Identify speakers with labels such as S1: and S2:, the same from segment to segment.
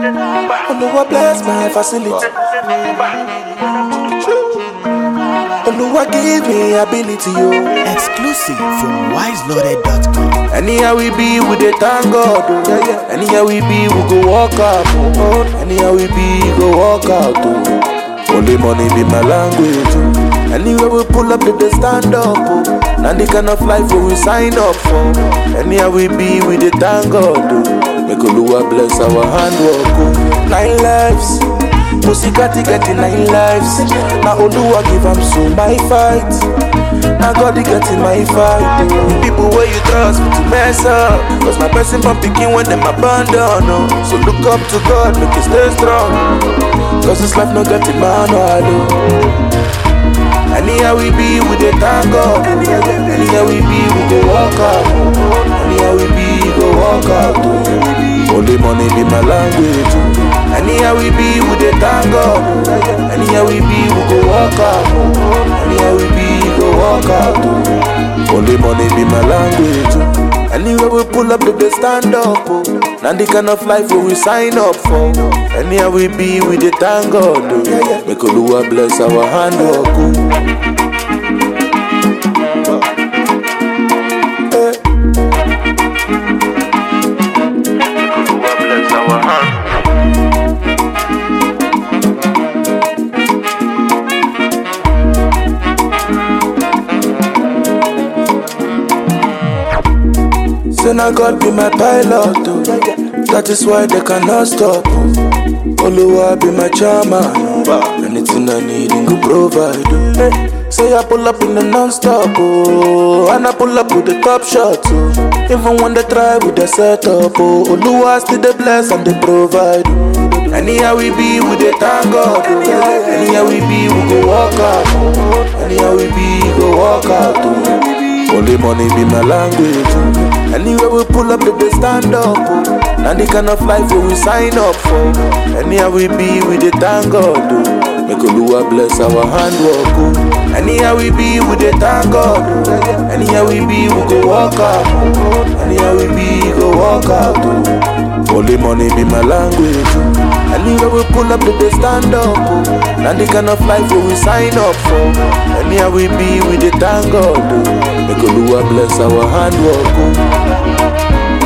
S1: Oluwa bless my facility. Oluwa give me ability, yo.
S2: Exclusive from wiseloaded.com.
S1: Anyhow we be, we dey thank God, oh. Yeah, yeah. Anyhow we be, we go walk out, oh. Anyhow we be, go walk out, oh. Only money be my language, oh. Anywhere we pull up, they dey stand up, oh. Now the kind of life where we sign up for. Anyhow we be, we dey thank God, oh. Make Oluwa bless our handwork, oh. Nine lives. Pussy-catty getting nine lives. Now Oluwa give am so my fight. Now God he getting my fight. The people where you trust me to mess up. Cause my person from picking when them abandon. Oh. So look up to God, make you stay strong. Cause this life no getting manual. Oh. Anyhow we be, we dey thank God. Anyhow we be, we go walk out. Anyhow we be, go walk out. Oh. Only money be my language. oh. Anyhow we be, we dey thank God. Anyhow we be, we go walk out. Anyhow we be, go walk out. oh. Only money be my language. oh. Anywhere we pull up, they dey stand up. Oh. Now the kind of life where we sign up for. Anyhow we be, we dey thank God. Oh. Make Oluwa bless our handwork. Oh. Eh. Say now God be my pilot, oh. That is why they cannot stop. Oh. Oluwa be my chairman. oh. Anything I need, he go provide. Oh. Hey. Say I pull up in the non-stop, oh. And I pull up with the top shots, oh. Even when they try with the setup, oh. Oluwa still they bless and they provide. Oh. Anyhow we be, we dey thank God. Oh. Anyhow we be, we go walk out. Oh. Anyhow we be, go walk out. Oh. Only money be my language. oh. Anywhere we pull up, they dey stand up. Oh. Now the kind of life where we sign up for. Anyhow we be, we dey thank God. Oh. Make Oluwa bless our handwork. Oh. Anyhow we be, we dey thank God. Oh. Anyhow we be, we go walk out. Oh. Anyhow we be, go walk out. Oh. Only money be my language. oh. Anywhere we pull up, they dey stand up. Oh. Now the kind of life where we sign up for. Anyhow we be, we dey thank God. Oh. Make Oluwa bless our handwork. Oh.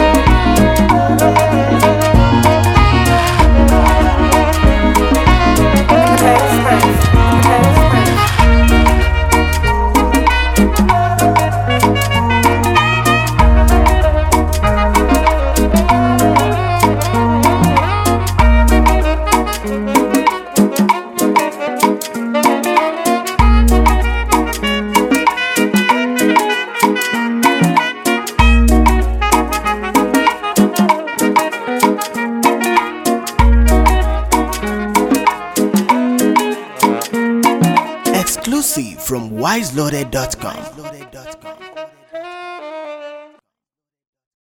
S2: Exclusive from wiseloaded.com.